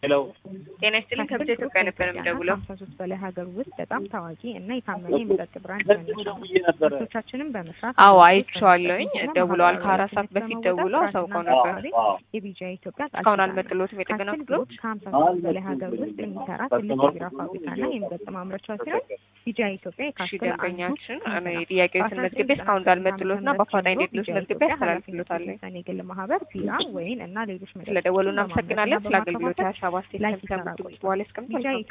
ሄሎ ጤና ይስጥልኝ ከብዙ ኢትዮጵያ ነበር የምደውለው። ከሀምሳ ሶስት በላይ ሀገር ውስጥ በጣም ታዋቂ እና የታመነ የመጠጥ ብራንድ ነው። ነበረ ምርቶቻችንን በመስራት አዎ አይቼዋለሁኝ። ደውለዋል። ከአራት ሰዓት በፊት ደውለው አሳውቀው ነበር። የቢጃ ኢትዮጵያ ቃል እስካሁን ኪዳን አልመጡልዎትም የጥገና ካስል ክፍሎች? ግሩፕ ከሀምሳ ሶስት በላይ ሀገር ውስጥ የሚሰራ ትልቅ የቢራ ፋብሪካና የመጠጥ ማምረቻ ሲሆን ቢጃ ኢትዮጵያ እሺ የካስል ደንበኛችን እኔ ጥያቄዎችን መዝግቤ እስካሁን እንዳልመጡልዎትና በአፋጣኝ እንዲድረስ መዝግቤ አስተላልፍልዎታለሁ። የግል ማህበር ቢራ፣ ወይን እና ሌሎች መጠጦችን ስለደወሉ በማምረትና እናመሰግናለን። ስለ አገልግሎት በማከፋፈል ሀሳብ አስተያየት ላይ ከሚሰሙ ሲሰራ በኋላ ያስቀምጡ። ቢጃ